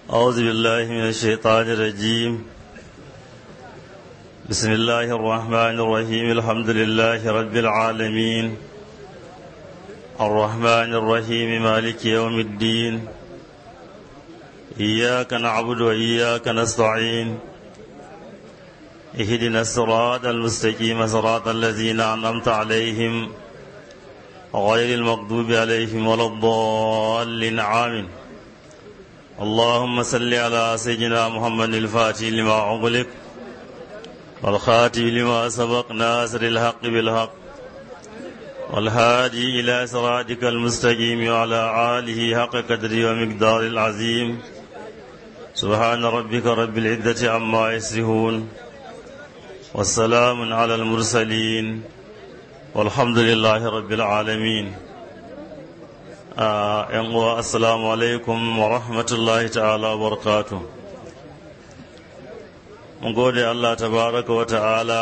أعوذ بالله من الشيطان الرجيم بسم الله الرحمن الرحيم الحمد لله رب العالمين الرحمن الرحيم مالك يوم الدين إياك نعبد وإياك نستعين اهدنا الصراط المستقيم صراط الذين أنعمت عليهم غير المغضوب عليهم ولا الضالين آمين اللهم صل على سيدنا محمد الفاتح لما أغلق والخاتم لما سبق ناصر الحق بالحق والهادي إلى صراطك المستقيم وعلى آله حق قدره ومقدار العظيم سبحان ربك رب العزة عما يصفون والسلام على المرسلين والحمد لله رب العالمين yan uwa assalamu alaikum wa rahmatullahi ta'ala wa barakatu mun gode Allah tabaraka wa ta'ala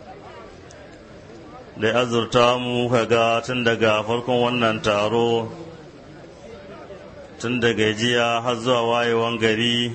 da ya azurta mu kaga tun daga farkon wannan taro tun daga jiya har zuwa wayewan gari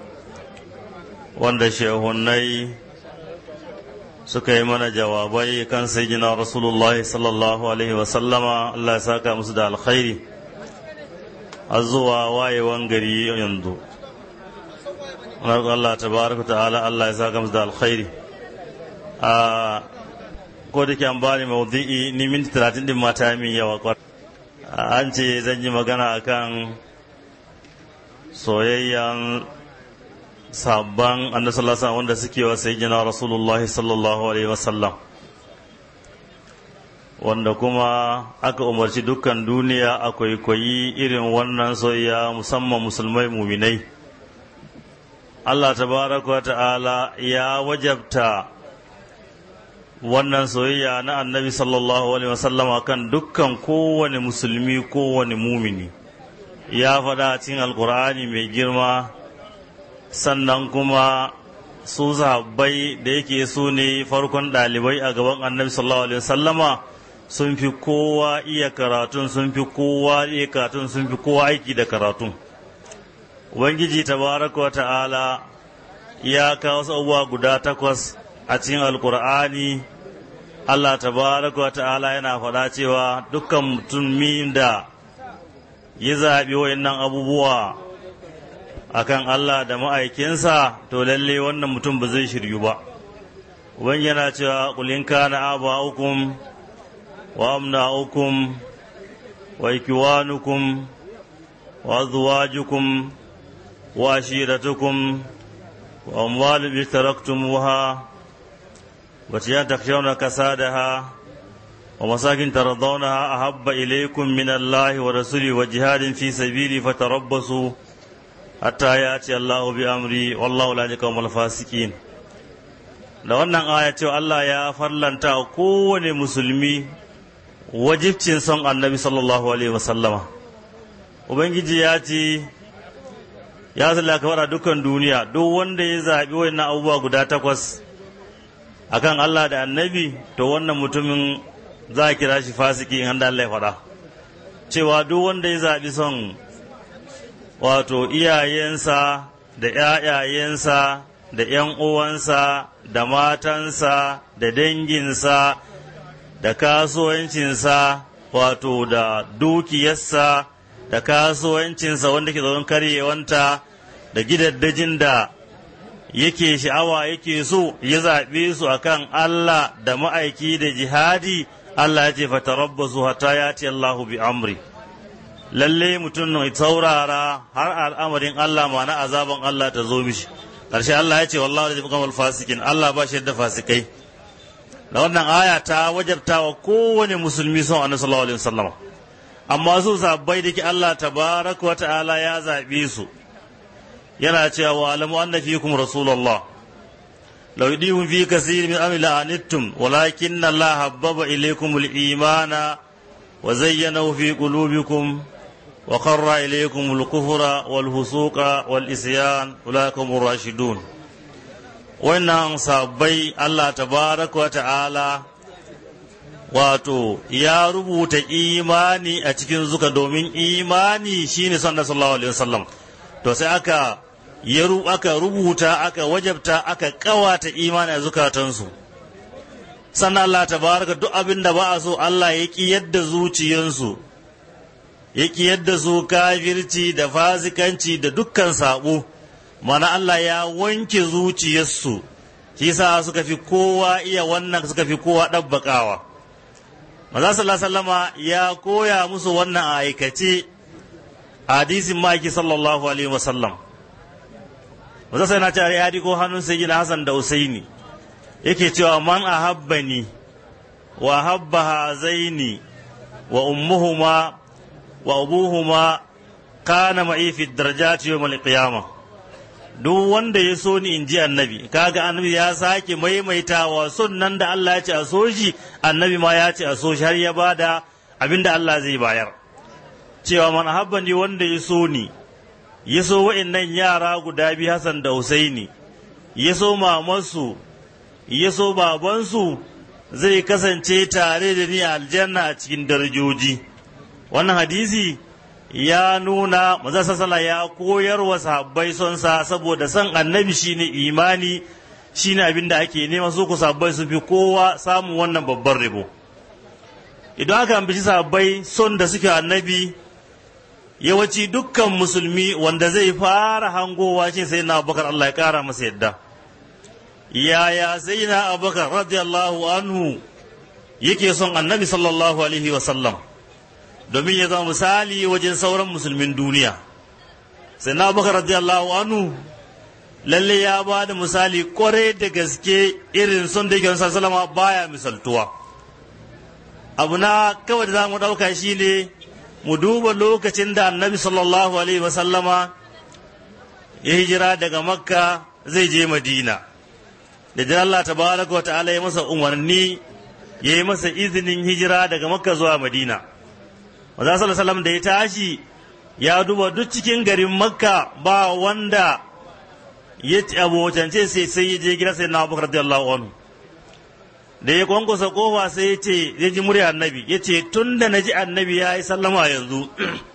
wanda shehunai suka yi mana jawabai kan sayyidina rasulullahi sallallahu alaihi wasallama Allah ya saka musu da alkhairi har zuwa wayewan gari yanzu Allah tabaraka ta'ala Allah ya saka musu da alkhairi a ko da ke an bani maudu'i ni minti talatin din mata min yawa kwar an ce zan yi magana akan soyayyan sabban annabi sallallahu alaihi wanda suke wa sayyidina rasulullahi sallallahu alaihi wasallam wanda kuma aka umarci dukkan duniya a kwaikwayi irin wannan soyayya musamman musulmai muminai Allah tabaraka wa ta'ala ya wajabta wannan soyayya na annabi sallallahu alaihi wasallama kan dukkan kowane musulmi kowane mumini ya faɗa cikin alkur'ani mai girma sannan kuma su sahabbai da yake su ne farkon ɗalibai a gaban annabi sallallahu alaihi wasallama sun fi kowa iya karatun sun fi kowa iya karatun sun fi kowa aiki da karatun ubangiji tabaraka wa ta'ala ya kawo abubuwa guda takwas a cikin alkur'ani allah tabaraka wa ta'ala yana faɗa cewa dukkan mutumin da ya zaɓi wa'annan abubuwa akan allah da ma'aikinsa to lalle wannan mutum ba zai shiryu ba ubangiji yana cewa kulin kana aba hukum وأمناؤكم وإكوانكم وأزواجكم وعشيرتكم وأموال اشتركتموها وتيان تخشون كسادها ومساكن ترضونها أحب إليكم من الله ورسوله وجهاد في سبيله فتربصوا حتى يأتي الله بأمري والله لا يقوم الفاسقين da wannan aya cewa Allah ya farlanta kowane musulmi wajibcin son annabi sallallahu alaihi wasallama ubangiji ya ce ya zalla ka dukkan duniya duk wanda ya zaɓi wannan abubuwa guda takwas akan Allah da annabi to wannan mutumin za a kira shi fasiki in Allah ya faɗa cewa duk wanda ya zaɓi son wato iyayensa da ‘ya'yayensa da ‘yan uwansa da matansa da danginsa da kasuwancinsa wato da dukiyarsa da kasuwancinsa wanda ke zaune karyewanta da gidaddajin da yake sha'awa yake so ya zaɓe su akan Allah da ma'aiki da jihadi Allah ya ce fatarabbasu hatta ya ce Allahu bi amri lalle mutum mai saurara har al'amarin Allah ma na azaban Allah ta zo mishi ƙarshe Allah ya ce wallahu da kamar fasikin Allah ba shi da fasikai da wannan aya ta wajabta wa kowane musulmi son annabi sallallahu alaihi wasallam amma su sabbai da ke Allah tabaraka wa ta'ala ya zabe su yana cewa wa alamu anna fikum rasulullah law yudihum fi kaseer min amri la anittum walakin Allah habbaba ilaykum al-imana wa zayyanahu fi qulubikum wa qarra ilaykum al-kufra wal fusuqa wal isyan ulaikum ar-rashidun wannan sabbai Allah tabaraka wa ta'ala wato ya rubuta imani a cikin zuka domin imani shine sallallahu alaihi wasallam to sai aka ya aka rubuta aka wajabta aka kawata imani a zukatansu sannan Allah ta baraka duk abin da ba a so Allah ya ƙi yadda zuciyansu ya ƙi yadda su kafirci da fasikanci da dukkan saɓo mana Allah ya wanke zuciyarsu shi sa suka fi kowa iya wannan suka fi kowa ɗabbaƙawa maza sallallahu sallama ya koya musu wannan a aikace hadisin maki sallallahu alaihi wasallam maza sai na ce ya ko hannun sai gina Hassan da Usaini yake cewa man ahabbani wa habba hazaini wa ummuhuma wa abuhuma kana ma'i fi darajati yawm al-qiyamah duk wanda ya so ni inji annabi kaga annabi ya sake maimaitawa sunnan da Allah ya ce a so shi annabi ma ya ce a so shi har ya bada abinda Allah zai bayar cewa man ahabbani wanda ya so ni ya so wa'annan yara guda biyu Hassan da Husaini ya so mamansu ya so babansu zai kasance tare da ni a aljanna a cikin darajoji wannan hadisi ya nuna maza sassala ya koyar wa sahabbai son sa saboda son annabi shine imani shine abin da ake nema su ku sahabbai su fi kowa samun wannan babban rabo idan aka ambaci sahabbai son da suke annabi yawanci dukkan musulmi wanda zai fara hangowa shi sai na abubakar Allah ya kara masa yadda yaya sai na abubakar radiyallahu anhu yake son annabi sallallahu alaihi wasallam domin ya zama misali wajen sauran musulmin duniya sai na abubakar radiyallahu anhu lalle ya ba da misali kwarai da gaske irin son da yake sallama baya misaltuwa abu na kawai da za mu ɗauka shi ne mu duba lokacin da annabi sallallahu alaihi wasallama ya hijira daga makka zai je madina da jin Allah tabaraka wa ta'ala ya masa umarni ya yi masa izinin hijira daga makka zuwa madina maza sallallahu da ya tashi ya duba duk cikin garin makka ba wanda ya abocance sai sai ya je gida sai na abubakar radiyallahu anhu da ya kwankwasa kofa sai ya ce ya ji murya annabi ya ce tun da na ji annabi ya yi sallama yanzu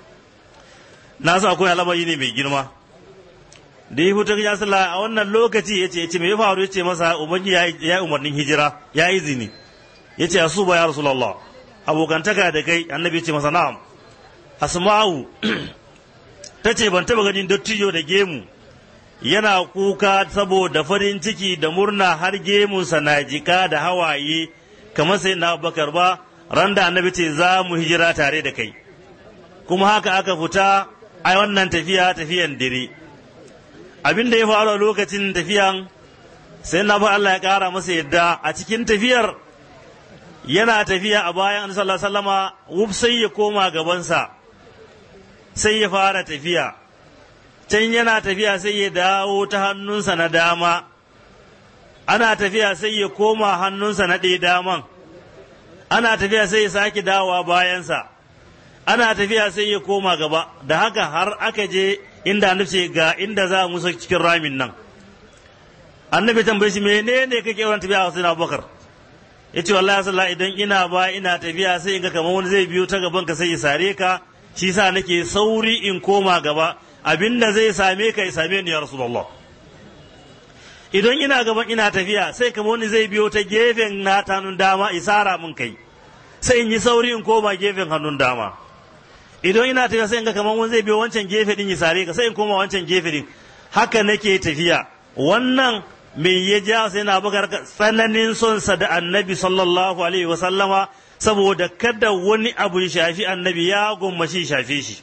na sa akwai alamari ne mai girma da ya fito ya sallah a wannan lokaci ya ce ya ce me ya faru ya ce masa ubangi ya yi umarnin hijira ya yi zini ya ce asu ba ya rasulallah abokantaka da kai annabi ya ce masa na'am asma'u ta ce ban taba ganin dattijo da gemu yana kuka saboda farin ciki da murna har gemunsa na jika da hawaye kamar sai na bakar ba ran da annabi ce za mu hijira tare da kai kuma haka aka fita a wannan tafiya tafiyan dire abin da ya faru a lokacin tafiyan sai na ba Allah ya kara masa yadda a cikin tafiyar yana tafiya a bayan annabi sallallahu alaihi wasallama wuf sai ya koma gabansa sai ya fara tafiya can yana tafiya sai ya dawo ta hannunsa na dama ana tafiya sai ya koma hannunsa na ɗaya daman ana tafiya sai ya sake dawowa bayansa ana tafiya sai ya koma gaba da haka har aka je inda annabi ga inda za mu cikin ramin nan annabi tambaye shi menene kake yawan tafiya a wasu abubakar ya ce wallahi sallah idan ina ba ina tafiya sai in ga kamar wani zai biyo ta gaban ka sai ya sare ka shi sa nake sauri in koma gaba abinda zai same ka ya same ni ya rasulullah idan ina gaban ina tafiya sai kamar wani zai biyo ta gefen na hannun dama isara mun kai sai in yi sauri in koma gefen hannun dama idan ina tafiya sai in ga kamar wani zai biyo wancan gefe din ya sare ka sai in koma wancan gefe din haka nake tafiya wannan me ya ja sai na bakar tsananin sonsa da annabi sallallahu alaihi wasallama saboda kada wani abu ya shafi annabi ya gwammashi shafe shi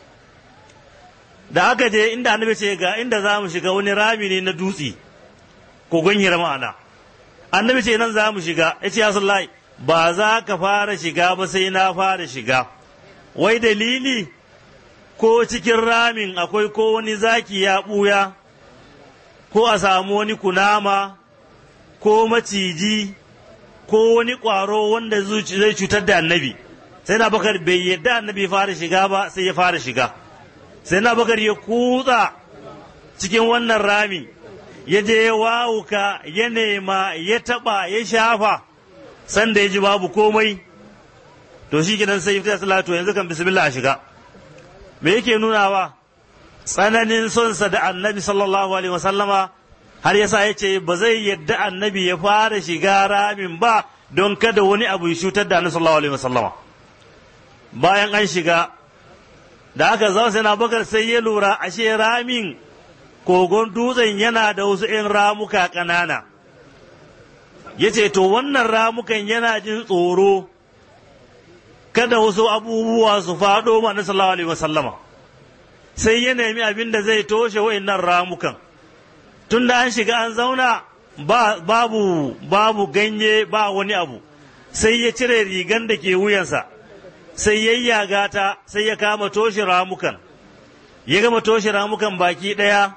da aka je inda annabi ce ga inda za mu shiga wani rami ne na dutse kogon hira ma'ana annabi ce nan za mu shiga ya ce ya sallai ba za ka fara shiga ba sai na fara shiga wai dalili ko cikin ramin akwai ko wani zaki ya ɓuya ko a samu wani kunama ko maciji ko wani ƙwaro wanda zai cutar da annabi sai na bakar bai yadda annabi fara shiga ba sai ya fara shiga sai na bakar ya kutsa cikin wannan rami ya je ya wawuka ya nema ya taba ya shafa sanda ya ji babu komai to shi gidan sai ya salatu yanzu kan bismillah a shiga me yake nunawa tsananin sonsa da annabi sallallahu alaihi wasallama har yasa ya ce ba zai yadda annabi ya fara shiga ramin ba don kada wani abu ya cutar da annabi sallallahu alaihi wasallama bayan an shiga da aka zama sai na bakar sai ya lura ashe ramin kogon dutsen yana da wasu 'yan ramuka ƙanana ya ce to wannan ramukan yana jin tsoro kada wasu abubuwa su faɗo ma na sallallahu alaihi wasallama sai ya nemi abin da zai toshe wa'annan ramukan tun da an shiga an zauna babu babu ganye ba wani abu sai ya cire rigan da ke wuyansa sai ya yaga ta sai ya kama toshe ramukan ya gama toshe ramukan baki ɗaya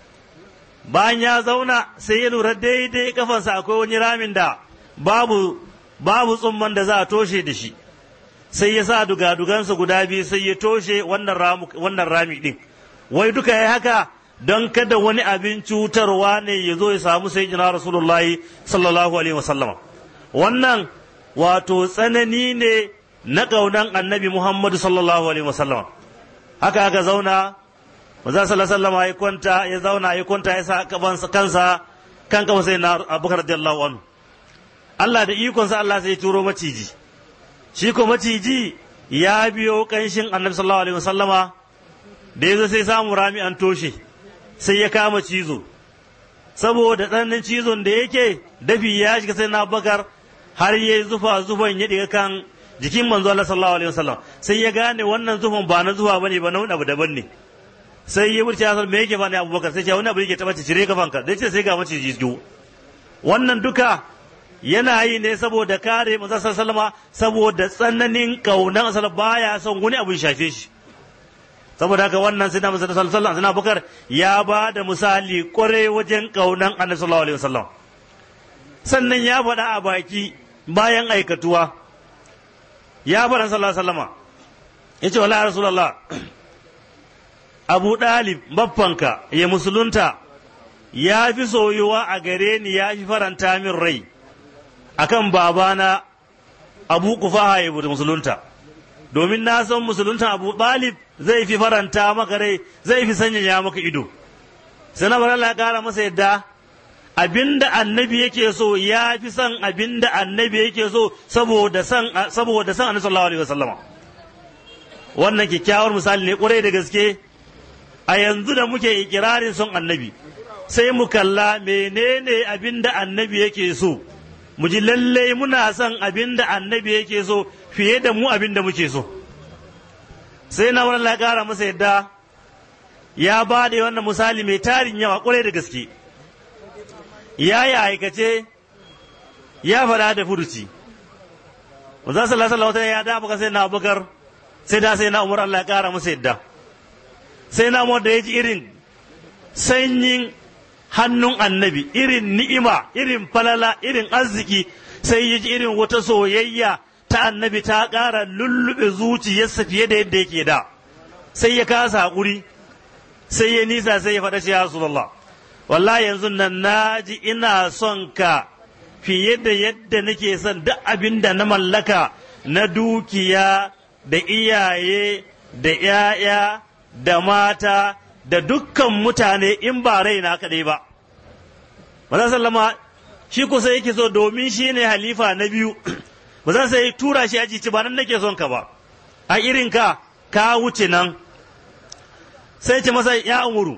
bayan ya zauna sai ya lura daidai kafansa akwai wani ramin da babu babu tsumman da za a toshe da shi sai ya sa dugadugansa guda biyu sai ya toshe wannan rami ɗin wai duka ya haka don kada wani abin cutarwa ne ya zo ya samu sai jina rasulullahi sallallahu alaihi wasallama wannan wato tsanani ne na ƙaunan annabi muhammadu sallallahu alaihi wasallama haka aka zauna maza sallallahu alaihi ya kwanta ya zauna ya kwanta ya sa kansa kan kama sai na abubakar radiyallahu anhu Allah da ikonsa Allah sai ya turo maciji shi ko maciji ya biyo kanshin annabi sallallahu alaihi wasallama da ya zo sai samu rami an toshe sai ya kama cizo saboda tsananin cizon da yake dafi ya shiga sai na bakar har ya zufa zufan ya diga kan jikin manzo Allah sallallahu alaihi wasallam sai ya gane wannan zufan ba na zufa bane ba na wani abu daban ne sai ya wuce ya me yake bani abubakar sai ce wani abu yake taba cire kafanka dai ce sai ga maciji jiyo wannan duka yana yi ne saboda kare manzo sallama saboda tsananin kaunan asal baya son wani abu shafe shi saboda haka wannan sai na manzo sallallahu alaihi wasallam Abubakar ya ba da misali kware wajen kaunan Annabi sallallahu alaihi wasallam sannan ya faɗa a baki bayan aikatuwa ya faɗa sallallahu alaihi wasallama yace wallahi rasulullah Abu Dalib baffanka ya musulunta ya fi soyuwa a gare ni ya fi faranta min rai akan babana abu kufaha ya musulunta domin na san musulunta abu ɗalib zai fi faranta maka rai zai fi sanyaya maka ido sai na bar Allah kara masa yadda abinda annabi yake so ya fi son abinda annabi yake so saboda san saboda san annabi sallallahu alaihi wasallama wannan kyakkyawar misali ne kwarai da gaske a yanzu da muke ikirarin son annabi sai mu kalla menene abinda annabi yake so mu ji lallai muna son abin da annabi yake so fiye da mu abin da muke so sai na wani ƙara masa yadda ya ba da wannan misali mai tarin yawa ƙwarai da gaske ya yi aikace ya fada da furuci Musa sallallahu alaihi wasallam ya da baka sai na Abubakar sai da sai na Umar Allah ya ƙara masa yadda sai na Umar da ya ji irin sanyin hannun annabi irin ni'ima irin falala irin arziki sai ya ji irin wata soyayya ta annabi ta ƙara lullube zuciyarsa fiye da yadda yake da sai ya kasa haƙuri sai ya nisa sai ya faɗa shi ya Rasulullah wallahi yanzu nan na ji ina son ka fiye da yadda nake son duk abin da na mallaka na dukiya da iyaye da ‘ya'ya da mata da dukkan mutane in ba raina kaɗai ba. Maza sallama shi kusa yake so domin shi ne halifa na biyu, ba za sai tura shi aji ci ba nan nake son ka ba, a irin ka ka wuce nan. Sai ce masa ya umuru,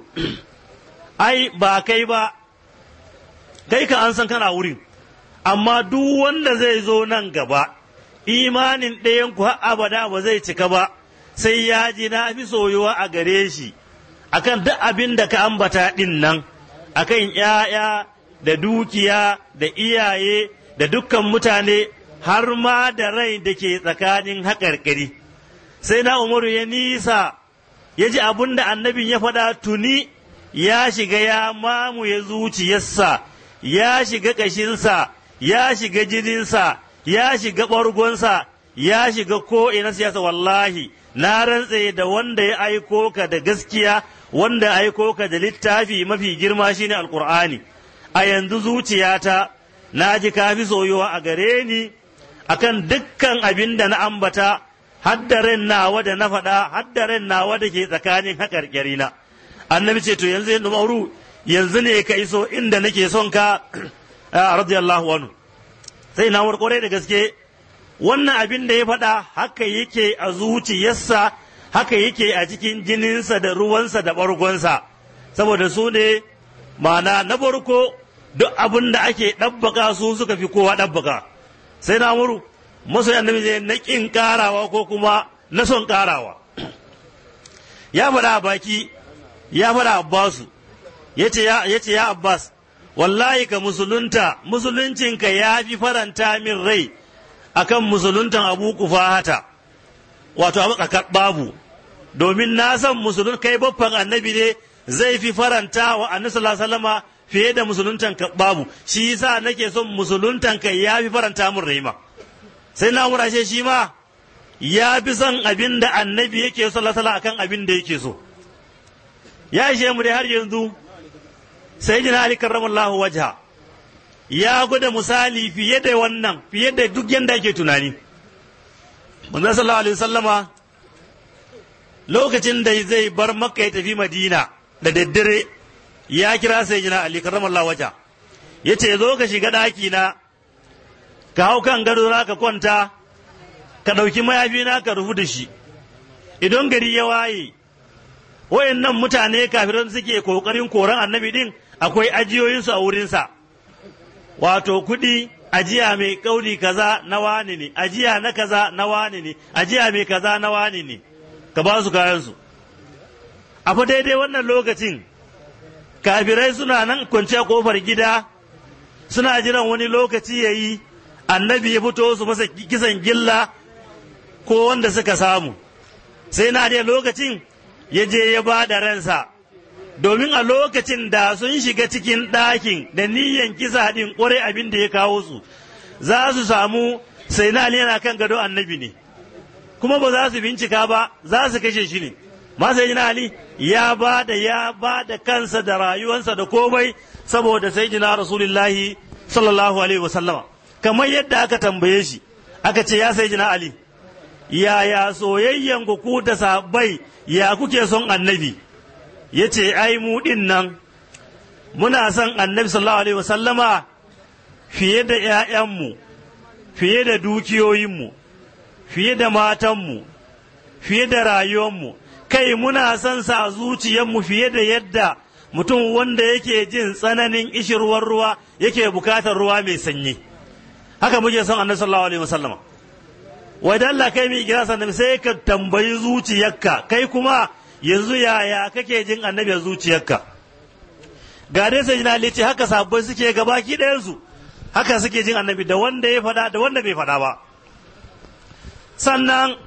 ai ba kai ba, kai ka an san kana wurin, amma duk wanda zai zo nan gaba, imanin ɗayan ku har abada ba zai cika ba, sai ya ji na fi soyuwa a gare shi. akan duk abin da ka ambata ɗin nan akan ‘ya'ya da dukiya da iyaye da dukkan mutane har ma da rai da ke tsakanin haƙarƙari sai na umaru ya nisa ya ji abin da annabin ya faɗa tuni ya shiga ya mamuye zuciyarsa ya shiga ƙashinsa ya shiga jininsa ya shiga ɓargonsa ya shiga ko'ina siyasa wallahi na rantse da wanda ya aiko ka da gaskiya wanda ya aiko ka da littafi mafi girma shine alkur'ani a yanzu zuciyata na ji kafi soyuwa a gare ni akan dukkan abin da na ambata haddaren nawa da na faɗa haddaren nawa da ke tsakanin haƙarƙarina annabi ce to yanzu yin umaru yanzu ne ka iso inda nake son ka radiyallahu anhu sai na warkore da gaske wannan abin da ya faɗa haka yake a zuciyarsa haka yake a cikin jininsa da ruwansa da ɓargonsa saboda su ne ma'ana na farko duk abin da ake ɗabbaka su suka fi kowa ɗabbaka sai na muru masoyi annabi ne na ƙin ƙarawa ko kuma na son ƙarawa ya faɗa a baki ya faɗa abbasu ya ce ya abbas wallahi ka musulunta musuluncinka ya fi faranta min rai akan musuluntan abu kufahata wato abu babu domin na san musulun kai baffan annabi ne zai fi faranta wa annabi sallallahu fiye da musuluntan babu shi yasa nake son musuluntan kai ya fi faranta min rai ma sai na murashe shi ma ya fi son abin da annabi yake so sallallahu akan abin da yake so ya ishe mu dai har yanzu sai jina ali karramallahu wajha ya gwada misali fiye da wannan fiye da duk yanda ake tunani manzo sallallahu alaihi wasallama lokacin da zai bar makka ya tafi madina da daddare ya kira sai jina ali karramallahu wajha yace zo ka shiga daki na ka hau kan gado na ka kwanta ka ɗauki mayafi na ka rufu da shi idan gari ya waye wayannan mutane kafiran suke kokarin koran annabi din akwai ajiyoyinsu a wurinsa wato kuɗi ajiya mai kauri kaza na wani ne ajiya na kaza na wani ne ajiya mai kaza na wani ne ka ba su kayansu a fa daidai wannan lokacin kafirai suna nan kwanciya kofar gida suna jiran wani lokaci ya yi annabi ya fito su masa kisan gilla ko wanda suka samu sai na da lokacin ya je ya ba da ransa domin a lokacin da sun shiga cikin ɗakin da niyyan kisa ɗin ƙwarai abin da ya kawo su za su samu sai na yana kan gado annabi ne kuma ba za su bincika ba za su kashe shi ne ma sai ali ya ba da ya ba da kansa da rayuwansa da komai saboda sai jina rasulullahi sallallahu alaihi wasallama kamar yadda aka tambaye shi aka ce ya sai jina ali yaya soyayyen ku da sabai ya kuke son annabi ya ce ai mu ɗin nan muna son annabi sallallahu alaihi wasallama fiye da ‘ya'yanmu fiye da dukiyoyinmu fiye da matanmu fiye da rayuwanmu kai muna son sa zuciyarmu fiye da yadda mutum wanda yake jin tsananin ishirwar ruwa yake bukatar ruwa mai sanyi haka muke son annabi sallallahu alaihi wasallama wai da Allah kai mai kira sannan sai ka tambayi zuciyarka kai kuma yanzu yaya kake jin annabi a zuciyarka ga dai sai jina ce haka sabbai suke gabaki ɗayan su haka suke jin annabi da wanda ya faɗa da wanda bai faɗa ba sannan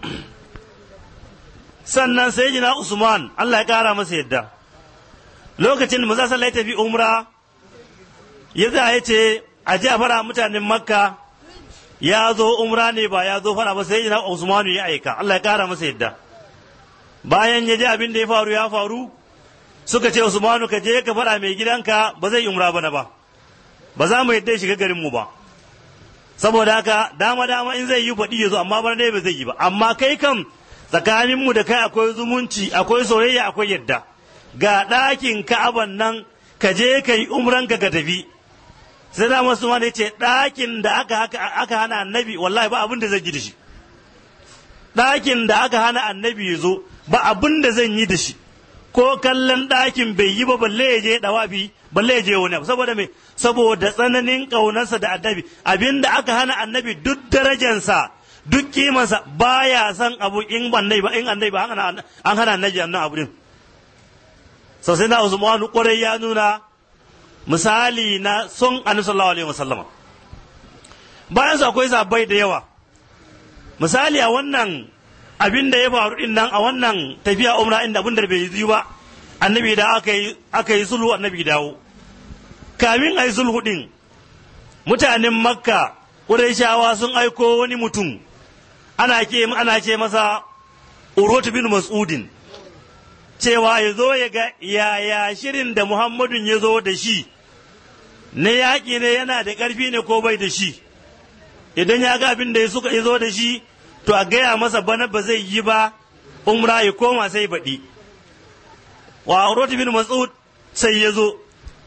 sannan sai jina Usman Allah ya kara masa yadda lokacin da maza sallah ya tafi umra ya za ya ce a ji a fara mutanen makka ya zo umra ne ba ya zo fara ba sai jina Usmanu ya aika Allah ya kara masa yadda bayan ya ji abin da ya faru ya faru suka ce Usmanu ka je ka faɗa mai gidanka ba zai umra bana ba ba za mu yadda ya shiga garin mu ba saboda haka dama dama in zai yi faɗi ya zo amma bana dai ba zai yi ba amma kai kam tsakanin mu da kai akwai zumunci akwai soyayya akwai yadda ga ɗakin ka'aban nan ka je ka yi umranka ka tafi sai da masu ma ce ɗakin da aka aka hana annabi wallahi ba abin da zai ji da shi ɗakin da aka hana annabi ya zo ba abin da zan yi da shi ko kallon ɗakin bai yi ba balle ya je ɗawafi balle ya je wani abu saboda me saboda tsananin ƙaunarsa da annabi abin da aka hana annabi duk darajansa duk kimansa baya son abu in annabi ba in annabi ba an hana annabi annan abu din so sai na Usmanu kwarai ya nuna misali na son annabi sallallahu alaihi wasallama bayan su akwai sabai da yawa misali a wannan abin da ya faru din nan a wannan tafiya umra inda abin da bai yi ba annabi da aka yi aka yi sulhu annabi dawo kamin a yi sulhu din mutanen makka ƙurayshawa sun aiko wani mutum ana ke ana ce masa urwatu bin mas'udin cewa ya zo ya ga yaya shirin da muhammadun ya zo da shi na yaƙi ne yana da ƙarfi ne ko bai da shi idan ya ga abin da ya suka zo da shi to a gaya masa bana ba zai yi ba umra ya koma sai baɗi wa urwatu bin mas'ud sai ya zo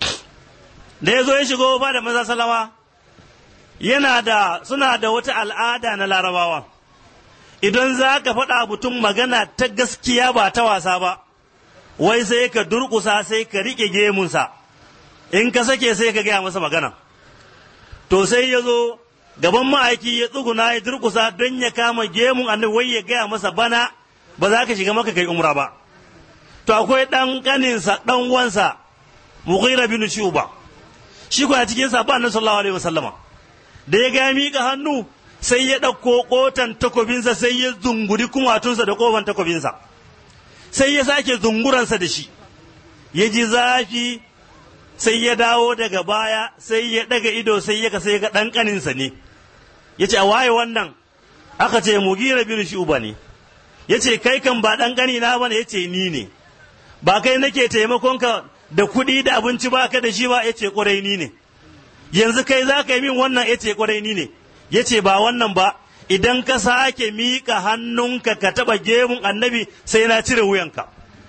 da ya zo ya shigo ba da maza salama yana da suna da wata al'ada na larabawa idan za ka faɗa mutum magana ta gaskiya ba ta wasa ba wai sai ka durƙusa sai ka riƙe gemunsa in ka sake sai ka gaya masa magana to sai ya zo gaban ma'aiki ya tsuguna ya durƙusa don ya kama gemun annabi wai ya gaya masa bana ba za ka shiga maka kai umra ba to akwai ɗan ƙaninsa ɗan wansa mughira bin shuba shi kuwa cikin sa ba annabi sallallahu alaihi wasallama da ya ga miƙa hannu sai ya ɗauko ƙotan takobinsa sai ya zunguri kumatunsa da ƙofan takobinsa sai ya sake zunguransa da shi ya ji zafi sai ya dawo daga baya sai ya ɗaga ido sai ya sai ga ɗan ƙaninsa ne ya ce a waye wannan aka ce mugira bin shuba ne ya ce kai kan ba ɗan ƙanina ba ne ya ce ni ne ba kai nake taimakonka da kuɗi da abinci ba ka da shi ba ya ce ƙwarai ni ne yanzu kai za ka yi min wannan ya ce ƙwarai ni ne ya ce ba wannan ba idan ka sake miƙa hannunka ka taɓa gemun annabi sai na cire wuyanka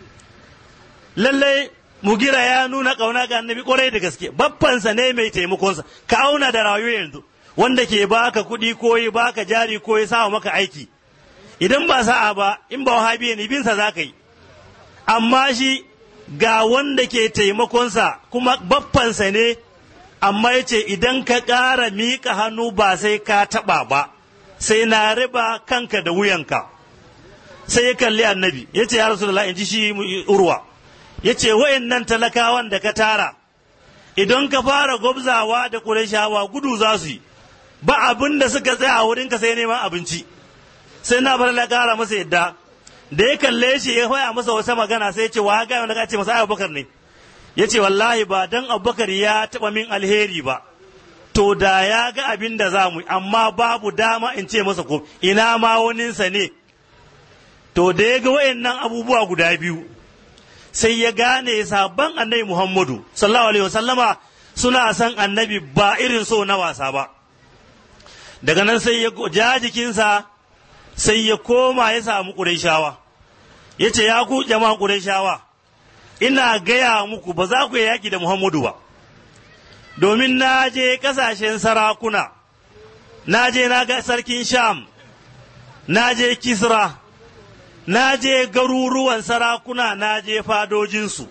lallai mugira ya nuna ƙauna ga annabi ƙwarai da gaske baffansa ne mai taimakonsa ka auna da rayuwa yanzu wanda ke baka kuɗi ko yi baka jari ko ya sawa maka aiki idan ba sa'a ba in ba wahabi ne binsa za ka yi amma shi ga wanda ke taimakonsa kuma baffansa ne amma ya ce idan ka ƙara miƙa hannu ba sai ka taɓa ba sai na riba kanka da wuyanka sai ya kalli annabi ya ce ya rasulullah in ji shi urwa ya ce nan talakawan da ka tara idan ka fara gwabzawa da ƙurashawa gudu za su yi ba abin da suka tsaya a wurinka sai neman abinci sai na bar ƙara masa yadda da ya kalle shi ya faya masa wata magana sai ya ce wa ga wanda ka ce masa abubakar ne ya ce wallahi ba dan abubakar ya taɓa min alheri ba to da ya ga abin da za mu amma babu dama in ce masa ko ina ma waninsa ne to da ya ga wayannan abubuwa guda biyu sai ya gane sabon annabi muhammadu sallallahu alaihi wasallama suna son annabi ba irin so na wasa ba daga nan sai ya ja jikinsa sai ya koma ya samu ƙurayshawa ya ce ya ku jama'a ƙurayshawa ina gaya muku ba za ku yi yaƙi da muhammadu ba domin na je ƙasashen sarakuna na je na ga sarkin sham na je kisra na je garuruwan sarakuna na je fadojinsu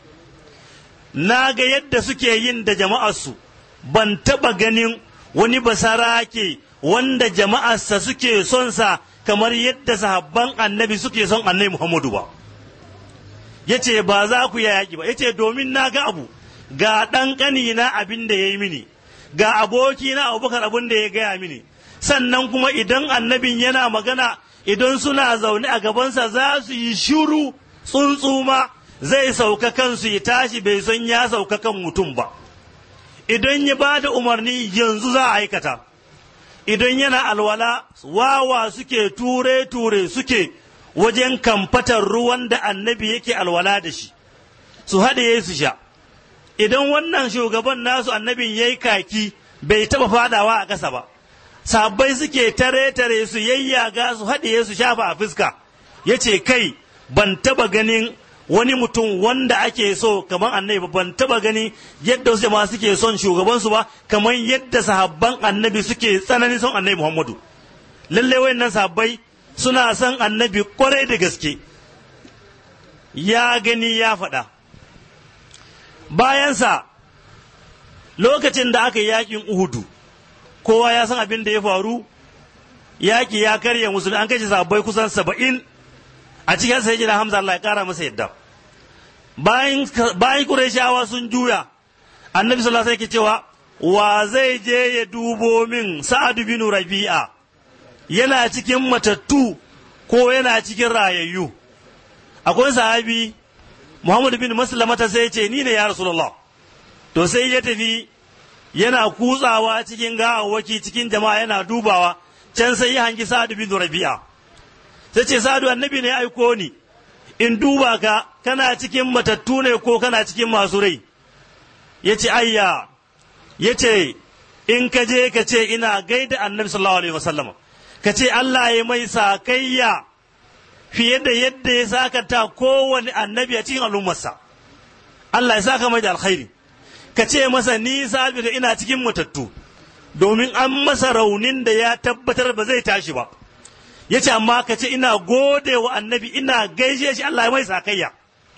na ga yadda suke yin da jama'arsu ban taɓa ganin wani basarake wanda jama'arsa suke son sa kamar yadda sahabban annabi suke son annabi Muhammadu ba. Ya ce ba za ku yi yaƙi ba, ya ce domin na ga abu, ga ɗan ƙani na abin da ya yi mini, ga aboki na abubakar abin da ya gaya mini, sannan kuma idan annabin yana magana idan suna zaune a gabansa za su yi shiru tsuntsuma zai sauka kansu ya tashi bai san ya sauka kan mutum ba. Idan ya ba da umarni yanzu za a aikata. idan yana alwala wawa suke ture-ture suke wajen kamfatar ruwan da annabi yake alwala da shi su haɗe su sha idan wannan shugaban nasu annabin ya yi kaki bai taɓa fadawa a ƙasa ba sabbai suke tare-tare su yayyaga su haɗe su shafa a fuska ya ce kai ban taɓa ganin wani mutum wanda ake so kamar annabi ban taba gani yadda wasu jama'a suke son shugabansu ba kamar yadda sahabban annabi suke tsananin son annabi Muhammadu lalle wayannan sahabbai suna son annabi kwarai da gaske ya gani ya faɗa bayansa lokacin da aka yi yakin uhudu kowa ya san abin da ya faru yaki ya karya musulmi an kashe sahabbai kusan saba'in a cikin sai jina hamza Allah ya kara masa yadda bayan bayan Qurayshawa sun juya annabi sallallahu alaihi wasallam cewa wa zai je ya dubo min Sa'ad bin Rabi'a yana cikin matattu ko yana cikin rayayyu akwai sahabi Muhammad bin Maslamata sai ya ce ni ne ya Rasulullah to sai ya tafi yana kutsawa cikin gawawwaki cikin jama'a yana dubawa can sai ya hangi Sa'ad bin Rabi'a sai ce Sa'ad annabi ne aiko ni in duba ka kana cikin matattu ne ko kana cikin masu rai ya ce ayya ya ce in ka je ka ce ina gaida annabi sallallahu alaihi wasallam ka ce Allah ya mai sakayya fiye da yadda ya sakata kowane annabi a cikin al'ummarsa Allah ya saka mai da alkhairi ka ce masa ni sabitu ina cikin matattu domin an masa raunin da ya tabbatar ba zai tashi ba ya ce amma ka ce ina gode wa annabi ina gaishe shi Allah ya mai sakayya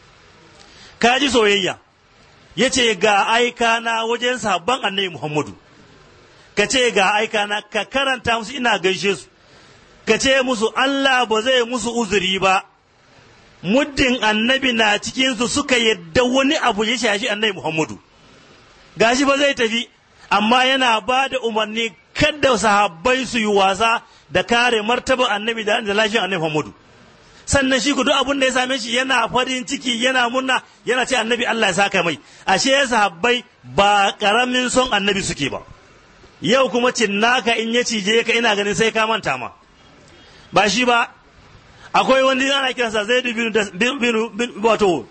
ka ji soyayya ya ce ga aika na wajen sabon annabi Muhammadu ka ce ga aika na ka karanta musu ina gaishe su ka ce musu Allah ba zai musu uzuri ba muddin annabi na cikinsu suka yadda wani abu ya shashi annabi Muhammadu gashi ba zai tafi amma yana ba da umarni kada sahabbai su yi wasa da kare martaba annabi da lafiyar annabi Muhammadu sannan shi ku duk abin da ya same shi yana farin ciki yana murna yana ce annabi Allah ya saka mai ashe sahabbai ba karamin son annabi suke ba yau kuma cinnaka in ya cije ka ina ganin sai ka manta ma ba shi ba akwai wani ana kiransa zaidu bin wato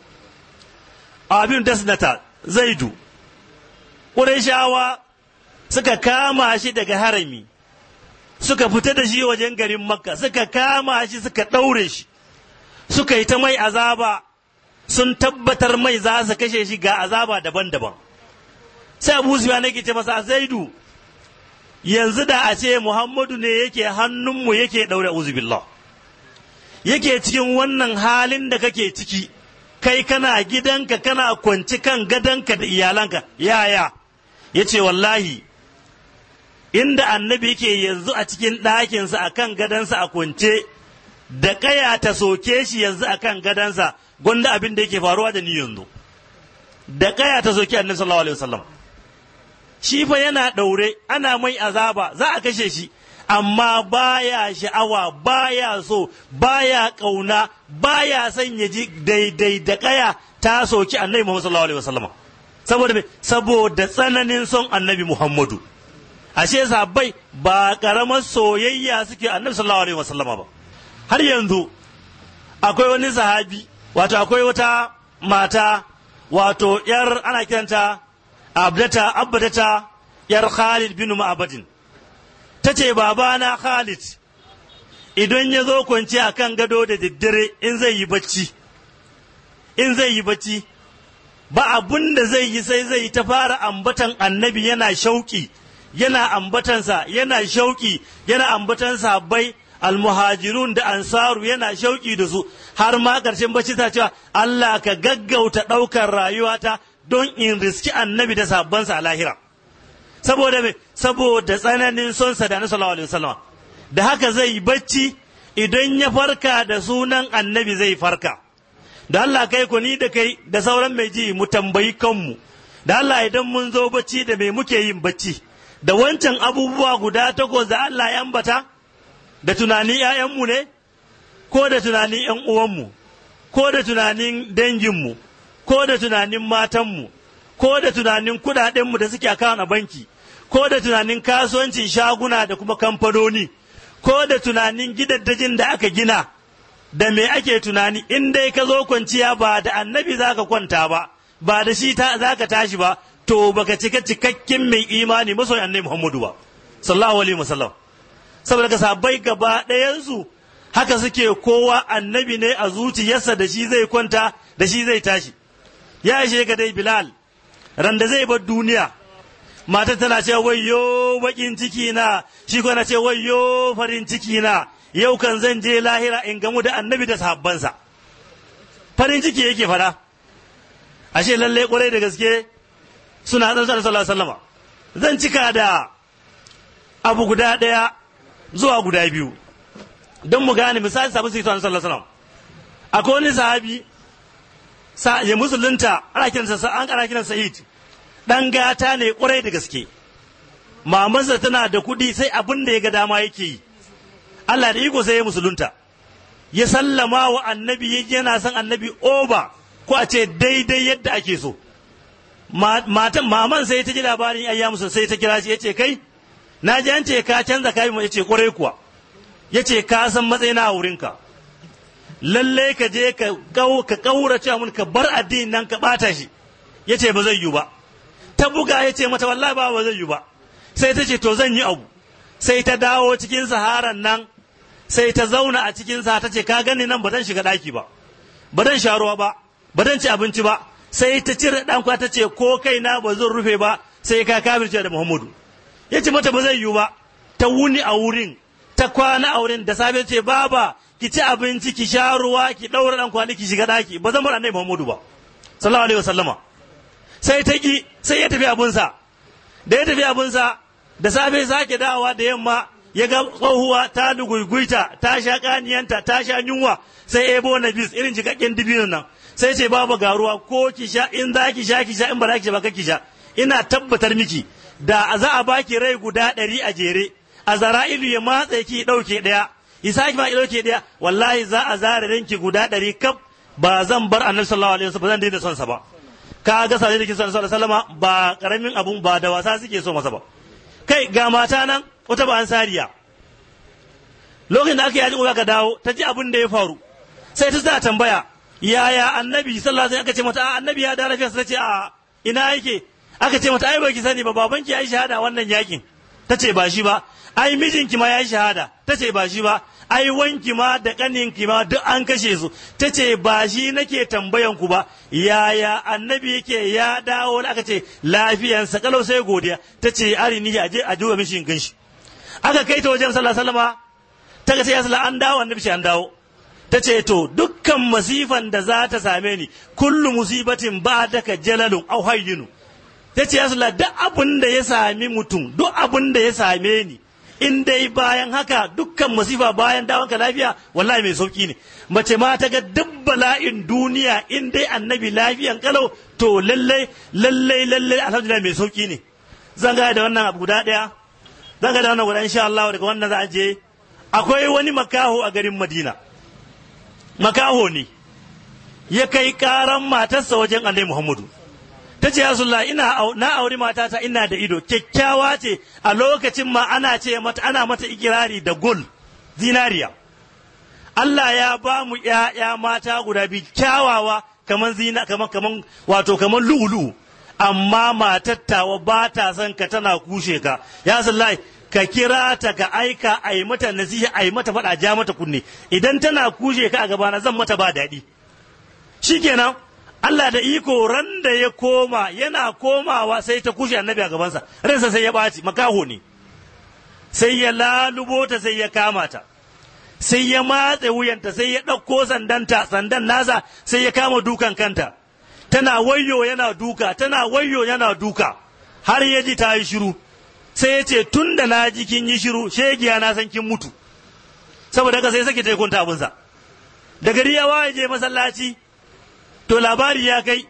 abin dasnata zaidu ƙurayshawa suka kama shi daga harami suka fita da shi wajen garin makka suka kama shi suka ɗaure shi suka yi ta mai azaba sun tabbatar mai za su kashe shi ga azaba daban-daban sai abu zuwa nake ce masa zaidu yanzu da a ce muhammadu ne yake hannunmu yake ɗaure uzubillah yake cikin wannan halin da kake ciki kai kana gidanka kana kwanci kan gadonka da iyalanka yaya ya ce wallahi inda annabi yake yanzu a cikin ɗakinsa a kan gadonsa a kwance da ƙaya ta soke shi yanzu a kan gadonsa gwanda abin da yake faruwa da ni yanzu da ƙaya ta soke annabi sallallahu alaihi wasallam shi fa yana ɗaure ana mai azaba za a kashe shi amma baya sha'awa baya so baya ƙauna baya son ya ji daidai da ƙaya ta soki annabi Muhammad sallallahu alaihi wasallam saboda me saboda tsananin son annabi Muhammadu ashe sahabbai ba karamar soyayya suke annabi sallallahu alaihi wasallam ba har yanzu akwai wani sahabi wato akwai wata mata wato yar ana kiranta abdata abdata yar Khalid bin Ma'badin ta ce babana Khalid idan ya zo kwanci a kan gado da daddare in zai yi bacci in zai yi bacci ba abun da zai yi sai zai ta fara ambatan annabi yana shauki yana ambatansa yana shauki yana ambatan sabbai almuhajirun da ansaru yana shauki da su har ma ƙarshen bacci ta cewa Allah ka gaggauta ɗaukar rayuwata don in riski annabi da sabbansa a lahira saboda me saboda tsananin son sa da na sallallahu alaihi wasallam da haka zai bacci idan ya farka da sunan annabi zai farka da Allah kai ku ni da kai da sauran mai ji mu tambayi kanmu da Allah idan mun zo bacci da me muke yin bacci da wancan abubuwa guda takwas da Allah ya ambata da tunanin ‘ya'yanmu ne ko da tunanin ‘yan uwanmu ko da tunanin danginmu ko da tunanin matanmu ko da tunanin kudadenmu da suke a banki ko da tunanin kasuwancin shaguna da kuma kamfanoni ko da tunanin gidaddajin da aka gina da me ake tunani in dai ka zo kwanciya ba da annabi za ka kwanta ba ba da shi za ka tashi ba to baka cika cikakken mai imani masoyin annabi muhammadu ba sallallahu alaihi wasallam saboda ka sabai gaba ɗayansu haka suke kowa annabi ne a zuciyarsa da shi zai kwanta da shi zai tashi ya ishe ka dai bilal randa zai bar duniya matar tana ce wayyo bakin ciki na shi ko na ce wayyo farin ciki na yau kan zan je lahira in gamu da annabi da sahabbansa farin ciki yake fada ashe lalle kwarai da gaske suna dan sallallahu alaihi wasallama zan cika da abu guda daya zuwa guda biyu don mu gane misali sabu sai sallallahu alaihi wasallam akwai wani sahabi sa ya musulunta ana kiransa an ana kiransa Sa'id dan gata ne kwarai da gaske mamansa tana da kuɗi sai abin da ya ga dama yake yi Allah da iko sai ya musulunta ya sallama wa annabi yana son annabi oba ko a ce daidai yadda ake so matan maman sai ta ji labarin ayya musu sai ta kira shi ya ce kai na ji an ce ka canza kayan ya ce kwarai kuwa ya ce ka san matsayina a wurinka lalle ka je ka kaurace mun ka bar addinin nan ka bata shi ya ce ba zai yi ba ta buga ya ce mata wallahi ba ba zai yi ba sai ta ce to zan yi abu sai ta dawo cikin saharan nan sai ta zauna a cikin sa ta ce ka gani nan ba zan shiga daki ba ba zan sha ruwa ba ba zan ci abinci ba sai ta cire dan ta ce ko kaina ba zan rufe ba sai ka kafirce da Muhammadu ya ce mata ba zai yiwu ba ta wuni a wurin ta kwana a wurin da safe ce baba ki ci abinci ki sha ruwa ki daura dan kwali ki shiga daki ba zan bar annabi Muhammadu ba sallallahu alaihi wasallama sai ta ki sai ya tafi abunsa da ya tafi abunsa da safe sake dawowa da yamma ya ga tsohuwa ta luguiguita ta sha kaniyanta ta sha yunwa sai ebo na bis irin jikakken dibino nan sai ce babu garuwa ko ki sha in za ki sha ki sha in ba za ki sha ba ki sha ina tabbatar miki da za a baki rai guda ɗari a jere a zara'ilu ya matsa ki ɗauke ɗaya isa ki ma ɗauke ɗaya wallahi za a zare ranki guda ɗari kaf ba zan bar annabi sallallahu alaihi wasallam ba zan daina son sa ba ka ga sai da kin sallallahu alaihi wasallam ba karamin abun ba da wasa suke so masa ba kai ga mata nan wata ba ansariya lokacin da aka yi ajin ka dawo ta ji abin da ya faru sai ta za tambaya yaya annabi sallallahu alaihi aka ce mata annabi ya da lafiya sai ce a ina yake aka ce mata ai ba ki sani ba babanki ya yi shahada wannan yakin ta ce ba shi ba ai mijinki ma ya yi shahada ta ce ba shi ba ai wanki ma da kaninki ma duk an kashe su ta ce ba shi nake tambayan ku ba yaya annabi yake ya dawo aka ce lafiyansa kalau sai godiya ta ce arini a je a duba mishi in ganshi aka kai ta wajen sallallahu alaihi wasallama ta ga sai ya sallah an dawo annabi shi an dawo ta ce to dukkan masifan da za ta same ni kullu musibatin ba daka jalalun au hayyinu ta ce ya sallah duk abin da ya sami mutum duk abin da ya same ni in dai bayan haka dukkan masifa bayan dawonka lafiya wallahi mai sauki ne mace ma ta ga duk bala'in duniya in dai annabi lafiyan kalau to lallai lallai lallai alhamdulillah mai sauki ne zan ga da wannan abu guda daya zan ga da wannan guda insha Allah daga wannan za a je akwai wani makaho a garin Madina makaho ne ya kai karan matarsa wajen Annabi Muhammadu ta ce ya ina na auri matata ina da ido kyakkyawa ce a lokacin ma ana ce mata ana mata ikirari da gol zinariya Allah ya ba mu ƴaƴa mata guda biyu kyawawa kaman zina kaman kaman wato kaman lu'ulu amma matattawa ba ta son ka tana kushe ka ya sallahi ka kira ta ka aika a yi mata nasiha a yi mata faɗa ja mata kunne idan tana kushe ka a gabana zan mata ba daɗi shikenan Allah da iko ran da ya koma yana komawa sai ta kushe annabi a gabansa ransa sai ya ɓaci makaho ne sai ya lalubo ta sai ya kama ta sai ya matse wuyanta sai ya ɗauko sandanta sandan nasa sai ya kama dukan kanta tana wayyo yana duka tana wayyo yana duka har ya ji ta yi shiru sai ya ce tun da na ji kin yi shiru shegiya na san kin mutu saboda haka sai sake taikunta abinsa da gari ya waye je masallaci to labari ya kai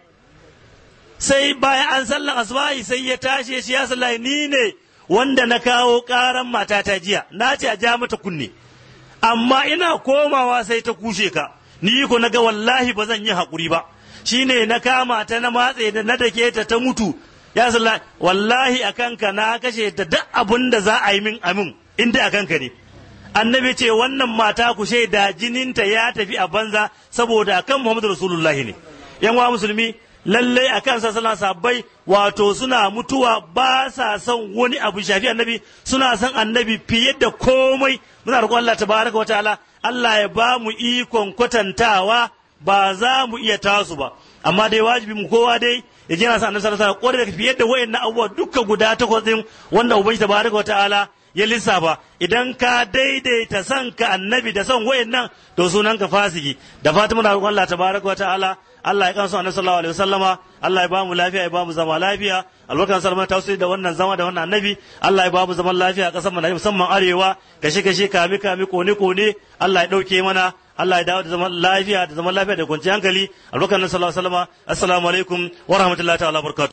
sai bayan an sallan asubahi sai ya tashe shi ya sallahi ni ne wanda na kawo karan matata jiya na ce a ja mata kunne amma ina komawa sai ta kushe ka ni ko na ga wallahi ba zan yi haƙuri ba shine na kama ta na matse da na dake ta ta mutu ya sallahi wallahi a kanka na kashe ta duk abin da za a yi min amin inda a kanka ne annabi ce wannan mata ku shaida jininta ya tafi a banza saboda akan muhammadu rasulullahi ne yan wa musulmi lallai a kan sassalan sabbai wato suna mutuwa ba sa son wani abu shafi annabi suna son annabi fiye da komai muna roƙon Allah tabaraka wa ta'ala Allah ya ba mu ikon kwatantawa ba za mu iya tasu ba amma dai wajibi mu kowa dai ya je na sa annabi sallallahu alaihi wasallam da fiye da wayannan abubuwa dukkan guda takwas din wanda ubangiji tabaraka wa ta'ala ya lissafa idan ka daidaita son ka annabi da son wayannan to sunan ka fasiki da fatan muna roƙon Allah tabaraka wa ta'ala Allah ya kansu annabi sallallahu alaihi wasallama Allah ya ba mu lafiya ya ba mu zama lafiya albarkan salman tausiri da wannan zama da wannan annabi Allah ya ba mu zaman lafiya a kasar mu musamman arewa kashe kashe kame kame kone kone Allah ya dauke mana Allah ya dawo da zaman lafiya da zaman lafiya da kwanciyar hankali albarkan sallallahu alaihi wasallama assalamu alaikum wa rahmatullahi ta'ala barakatuh